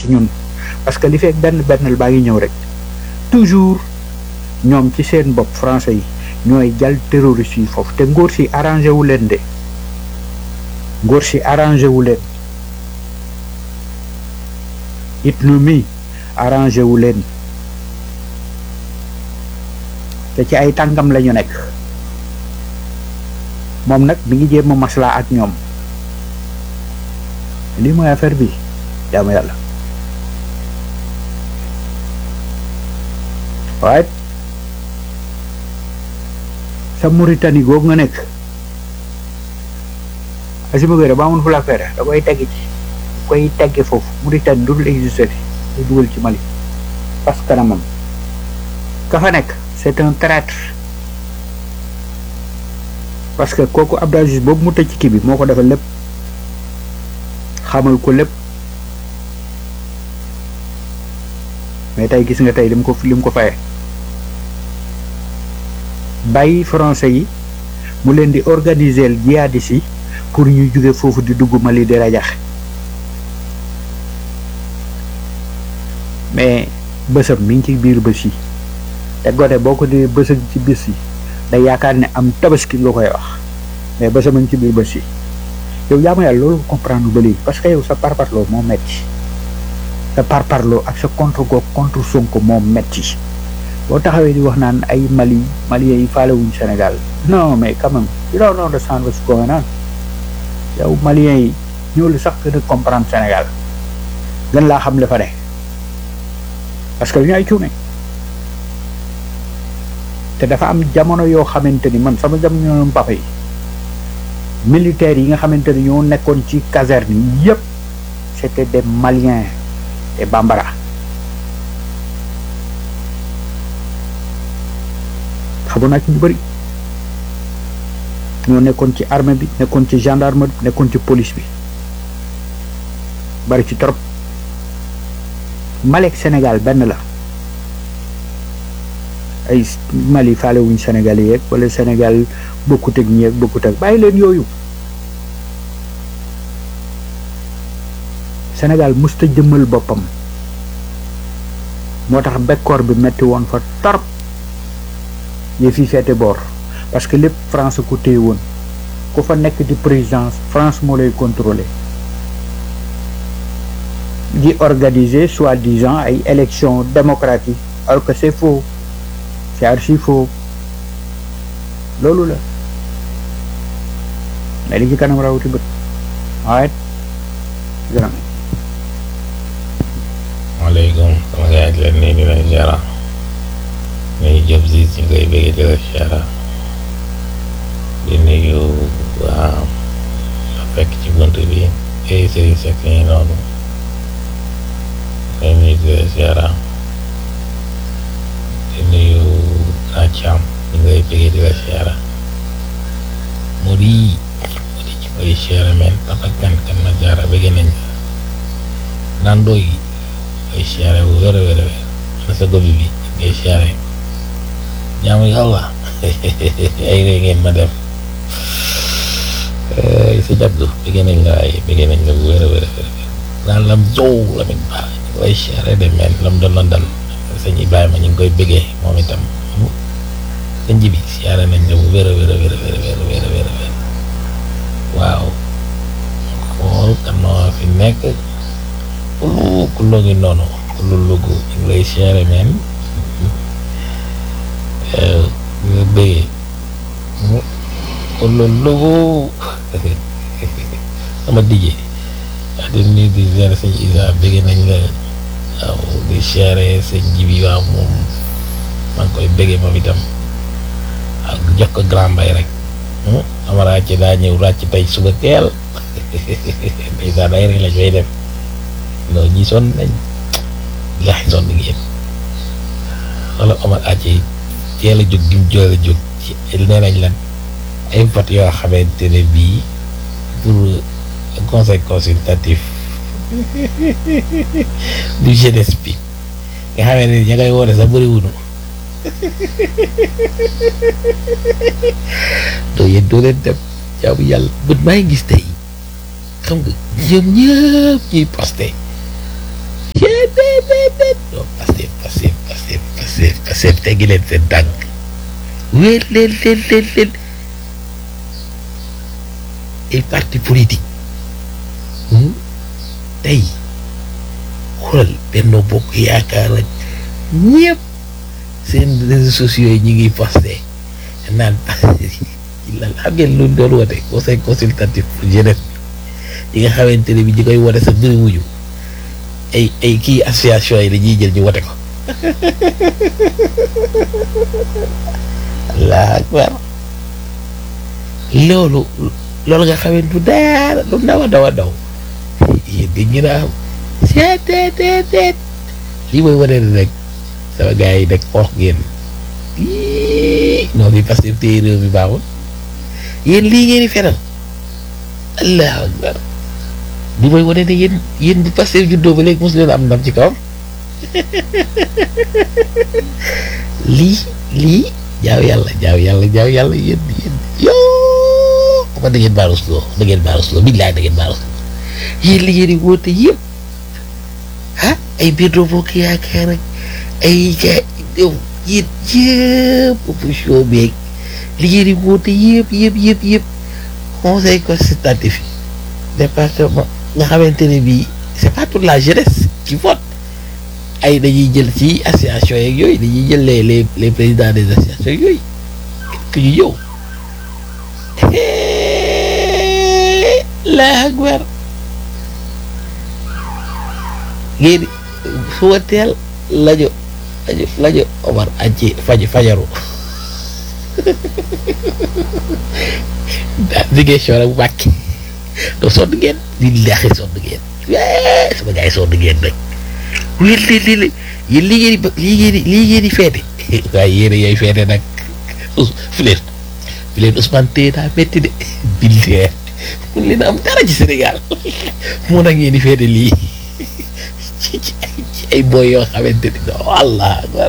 ci ñun parce que li fekk benn bennal baa ngi ñëw rek toujours ñoom ci seen bopp français yi ñooy jàll terroriste yi foofu te ngóor si arrangé wu leen de ngóor si arrangé wu leen it nu mi arrangé wu leen te ci ay tàngam la ñu nekk moom nag mi ngi jéem a maslaa ak ñoom lii mooy affaire bi jaamu yàlla waaye sa Mauritanie googu nga nekk Assimi Goïta ba amoon fu la affaire da koy tegg ci koy tegge foofu Mauritanie dudul existé di dugal ci Mali parce que kanamam ka fa nekk c'est un traître parce que kooku Abdou Aziz boobu mu tëj ci kii bi moo ko defal lépp xamal ko lépp mais tey gis nga tey lim ko lim ko faye bàyyi français yi mu leen di organiser jihadis yi pour ñu jóge foofu di dugg Mali di rajax mais bësam mi ngi ci biir bës yi te gote boo ko di bësam ci bés yi day yaakaar ne am tabaski nga koy wax mais bësam a ngi ci biir bës yi yow yaa ma yàlla loolu comprendre ba léegi parce que yow sa parparloo moo metti sa parparloo ak sa contre go contre Sonko moo metti boo taxawee di wax naan ay Mali Maliens yi faalewuñ Sénégal non mais quand même you don't understand what's going on yow Maliens yi ñoo lu sax gën a comprendre Sénégal gën laa xam le fa ne parce que ñu ay cuune te dafa am jamono yoo xamante ni man sama jamono papa yi militaires yi nga xamante ni ñoo nekkoon ci caserne yi yëpp c'était des Maliens et Bambara xamoon naa ci ñu bëri ñoo nekkoon ci armée bi nekkoon ci gendarme bi nekkoon ci police bi bari ci trop Mali ak Sénégal benn la ay Mali faale wuñ Sénégal yi yeeg wala Sénégal bokkut ak ñi ak bokkut ak bàyyi leen yooyu Sénégal musta jëmmal boppam moo tax bekkoor bi metti woon fa torop yi fi feete boor parce que lépp France ku téye woon ku fa nekk di présidence France moo lay contrôler di organiser soi-disant ay élections démocratiques alors que c'est faux c'est archi faux loolu la mais li ci kanam rawati bët waaye gërëm maaleykum sama gars yi leen nii di leen ziara nuyu jëb si ñu koy bëggee di la ziara di nuyu waa fekk ci bunt bi ay sëriñ sekk yi noonu koy nuyu di la ziara di nuyu Kacam ñu koy bëggee di la ziara mu di mu di ci koy ziara men papa kan kan ma ziara bëggee nañ naan doy ngay siyaare bu wér a wér a wér ana sa gobi bi ngay siyaare jaamu yàlla ay ree ngeen ma def sa jabdu bëgg nañ la ay bëgg nañ la bu wér a wér a wér naan lam zow la mit baax ñu ngi lay siyaare de meen lam doon la dal sëñ Ibrahima ñu ngi koy bëggee moom itam sëñ ji bi siyaare nañ la bu wér a wér a wér a wér a wér a wér a wér a wér waaw xool kan moo fi nekk kullu kullu ngi noonu kullu lugu ñu ngi lay siyaare meen nga bëggee kullu lugu sama dijee wax di nuyu di siyaare sëñ Isa bëggee nañ la waaw di siyaare sëñ Jibi waaw moom maa ngi koy bëggee moom itam ak jox ko grand mbay rek ama ràcc daa ñëw ràcc tey suba teel ndeysaan ay rek lañ fay def non ñi sonn nañ laaxi sonn ngeen wala Omar Ace teel a jóg gi mu jóg a jóg ci nee nañ lan ay vote yoo xamante ne bii pour conseil consultatif du jeunesse bi nga xamee ne ña ngay woote sax bëri wunu doo yéen doo leen dem jaamu yàlla bët maa ngi gis tey xam nga ñoom ñëpp ñuy posté déet déet déet non Pastef Pastef Pastef Pastef Pastef teggi leen seen tànk wéet leen leen leen leen ay parti politique tey xoolal Benno Bokk Yaakaar ak ñëpp seen réseaux sociaux yi ñu ngi posté naan lan xam ngeen lu doon wote conseil consultatif pour jeunesse bi yi nga xamante ne bi ñi koy wote sa bëri wuñu ay ay kii association yi dañuy jël ñu wote ko allah akbar loolu loolu nga xamante du dara lu ndaw a daw a daw yéen di ñu naan seet seet seet seet lii mooy wane ne rek sama gars yi nag xoox ngeen ii non bi parce que téye réew mi baaxul yéen lii ngeen di fenal allahu akbar li mooy wane ne yéen yéen bi parce que juddoo ba léegi mosu leen am ndam ci kawam lii lii jaaw yàlla jaaw yàlla jaaw yàlla yéen yéen yoo ma da ngeen baarus loo da ngeen baarus loo billaay da ngeen baarus loo yéen li ngeen di woote yëpp ah ay Benno Bokk Yaakaar ak ay ga yow yéen yëpp opposition beeg li ngeen di woote yëpp yëpp yëpp yëpp conseil consultatif yi département nga xamante ne bii c'est pas toute la jeunesse qui vote ay dañuy jël ci association yeeg yooyu dañuy jël les les les présidents des associations yooyu que ñu ñëw la akbar ngeen suba teel lajo lajo lajo Omar aji faj fajaru daa liggéey soora bu bàkki doo sonn ngeen di laaxee sonn ngeen sama gars yi sonn ngeen nag wér li li li yéen lii ngeen di lii ngeen di lii ngeen di feete waaye yéen yooyu feete nag fi leen fi leen Ousmane Téye daa métti de bildee mun leen am dara ci Sénégal moo nag ngeen di feete lii ci ci ay ci ay boy yoo xamante ni non allah akbar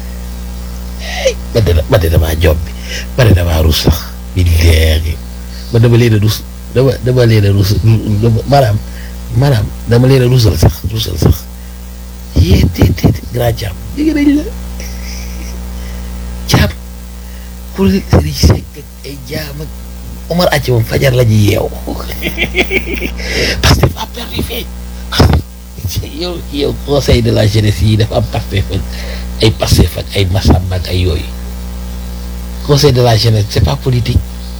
ba de ba de damaa job bi ba de damaa rus sax bildee ba dama leen a rus dama dama leen a rus maanaam maanaam dama leen a rusal sax rusal sax yéen te te grand jàmm dégg nañ la jàmm pour Serigne Seck ak ay jaam ak Omar Athi moom fajar la ñuy yeew parce que dafa perdu feeñ yow yow conseil de la jeunesse yi dafa am Pastef ak ay Pastef ak ay Massamba ak ay yooyu conseil de la jeunesse c'est pas politique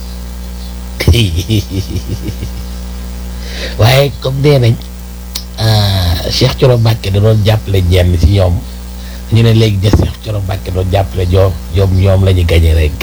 waaye comme nee nañ Cheikh Thioro Mbacké da doon jàppale ñenn ci ñoom ñu ne léegi de Cheikh Thioro Mbacké doon jàppale ñoom ñoom ñoom la ñu gañe rek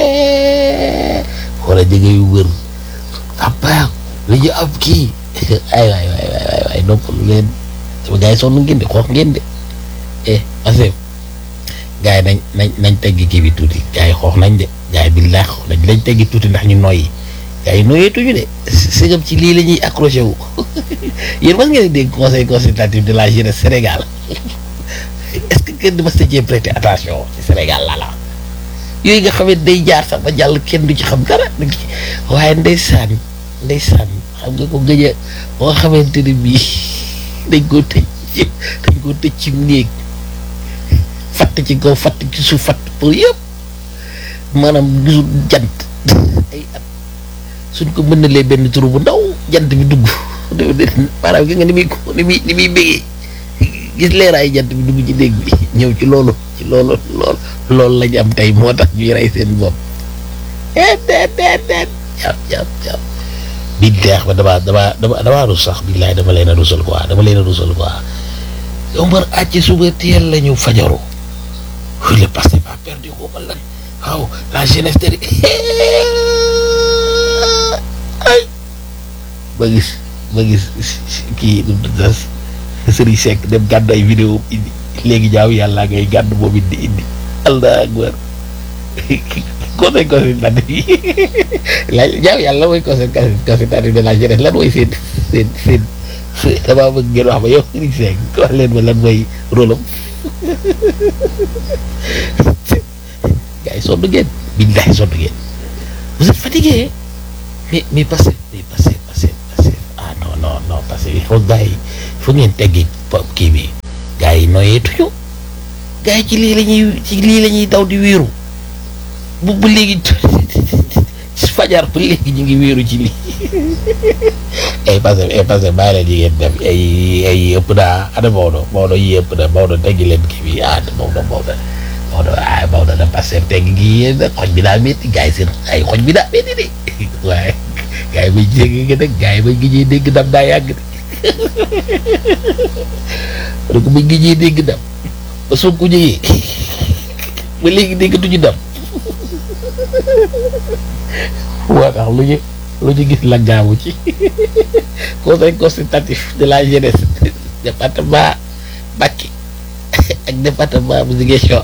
wala jege yu wër abaa la ñu am kii ay waay waay waay waay noppalu leen sama gars yi sonn ngeen de xoox ngeen de eh parce que gars yi nañ nañ nañ teggi kii bi tuuti gars yi xoox nañ de gars yi billaahi xoox nañ lañ teggi tuuti ndax ñu noyyi gars yi noyeetuñu de sëgam ci lii la ñuy accroché wu yéen mas ngeen dégg conseil consultatif de la jeunesse Sénégal est-ce que kenn mas na cee prêter attention ci Sénégal la la yooyu nga xam ne day jaar sax ba jàll kenn du ci xam dara waaye ndeysaan ndeysaan xam nga ko gëj a ba nga xamante ne bii dañ koo tëj dañ koo tëj ci néeg fatt ci kaw fatt ci suuf fatt pour yëpp maanaam gisul jant ay at suñ ko mën na lee benn turu bu ndaw jant bi dugg maanaam gi nga ni muy ni muy ni muy bégee gis leeraay jant bi dugg ci néeg bi ñëw ci loolu ci loolu lool loolu lañ am tey moo tax ñuy rey seen bopp et det det det jàpp jàpp jàpp bi deex ba damaa damaa dama damaa rus sax billaay dama leen a rusal quoi dama leen a rusal quoi Omar àcc suba teel la ñu fajaru le passé pas perdu ko ma lan waaw la jeunesse de ay ba gis ba gis kii nu das Serigne Seck dem gàddu ay vidéo indi léegi jaaw yàlla ngay gàddu moom it di indi allah akbar conseil consultatif yi la jaaw yàlla mooy conseil consultatif de la jeunesse lan mooy seen seen seen damaa bëgg ngeen wax ma yow Serigne Seck wax leen ma lan mooy rôle am gars yi sonn ngeen billahi sonn ngeen vous êtes fatigué mais mais passé mais passé passé passé ah non non non passé il faut gars yi il faut ngeen teggi kii bi noyeetuñu gars yi ci lii la ñuy ci lii la ñuy daw di wéeru bu bu léegi fajar ba léegi ñu ngi wéeru ci lii ay passé ay passé bàyyi leen yi ngeen def ay ay ëpp naa ana Maodo Maodo yi ëpp na Maodo teggi leen kii bi ah Maodo Maodo Maodo ah Maodo da passé tegg gi yéen xoj bi daa métti gars yi seen ay xoj bi daa métti de waaye gars yi bañ dégg nga nag gars yi bañ gi ñuy dégg dam daa yàgg de donc bañ gi ñuy dégg dam ba soog ko jógee ba léegi déggatuñu dam moo tax lu ñu lu ñu gis la gaawu ci conseil consultatif de la jeunesse département Mbacké ak département bu Ziguinchor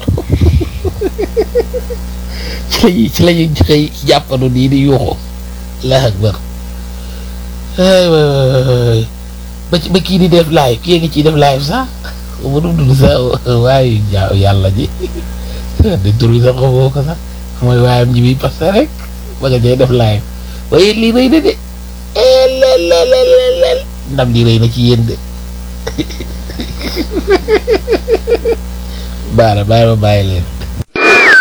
ci lañuy ci lañuy xëy jàppandu nii di yuuxu la akbar ay waay ba ci ba kii di def live kii ngi ciy def live sax ma dum dund sax waaye jaaw yàlla ji de tur bi sax xamoo ko sax mooy waayam ji bi parce que rek ba nga jay def live waaye lii rëy na de lelelelelel ndam li rëy na ci yéen de baara bàyyi ma bàyyi leen